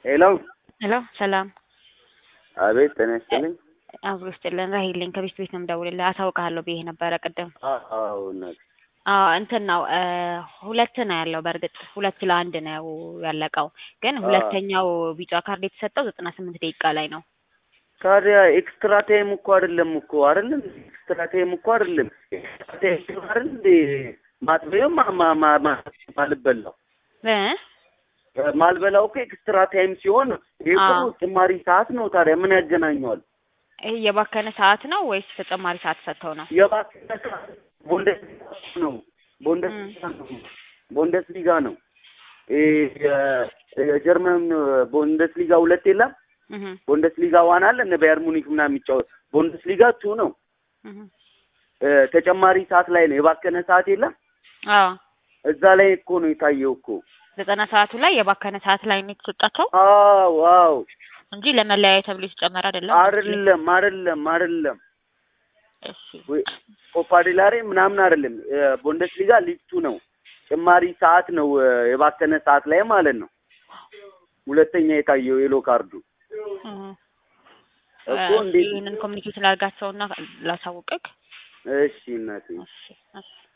ሄሎ ሄሎ ሰላም አቤት ጤና ይስጥልኝ። አብሮ ይስጥልን። ራሂልኝ ከቤት ቤት ነው የምደውልልህ። አሳውቅሃለሁ ብዬ ነበረ ቅድም። አዎ እናት አዎ እንትን ነው እ ሁለት ነው ያለው። በእርግጥ ሁለት ለአንድ ነው ያለቀው፣ ግን ሁለተኛው ቢጫ ካርድ የተሰጠው ዘጠና ስምንት ደቂቃ ላይ ነው። ታዲያ ኤክስትራ ታይም እኮ አይደለም እኮ አይደለም ኤክስትራ ታይም እኮ አይደለም ኤክስትራ ታይም አይደል እንዴ ማጥበየው ማ ማ ማ ማ ማልበላው እ ማልበላው እኮ ኤክስትራ ታይም ሲሆን ይሄ እኮ አዎ። ጭማሪ ሰዓት ነው። ታዲያ ምን ያገናኘዋል? ይሄ የባከነ ሰዓት ነው ወይስ ተጨማሪ ሰዓት ሰጥተው ነው? የባከነ ሰዓት ቦንደስሊጋ ነው ቦንደስሊጋ ነው ቦንደስሊጋ ነው። ይሄ የ- የጀርመን ቦንደስሊጋ ሁለት የለም እህ ቦንደስሊጋ ዋን አለ እነ ባየር ሙኒክ ምናምን የሚጫወት ቦንደስሊጋ ቱ ነው። እህ እ ተጨማሪ ሰዓት ላይ ነው የባከነ ሰዓት የለም። አዎ እዛ ላይ እኮ ነው የታየው እኮ። ዘጠና ሰዓቱ ላይ የባከነ ሰዓት ላይ ነው የተሰጣቸው አዎ አዎ እንጂ ለመለያየ ተብሎ የተጨመረ አይደለም። አይደለም አይደለም አይደለም እሺ ወይ ኮፓ ዴላሬ ምናምን አይደለም። እ ቦንደስሊጋ ሊግ ቱ ነው። ጭማሪ ሰዓት ነው እ የባከነ ሰዓት ላይ ማለት ነው። ሁለተኛ የታየው የሎ ካርዱ እህ እኮ እ እንዴት ይህንን ኮሚኒኬት ላድርጋቸውና ላሳውቅክ። እሺ እናቴ እሺ እሺ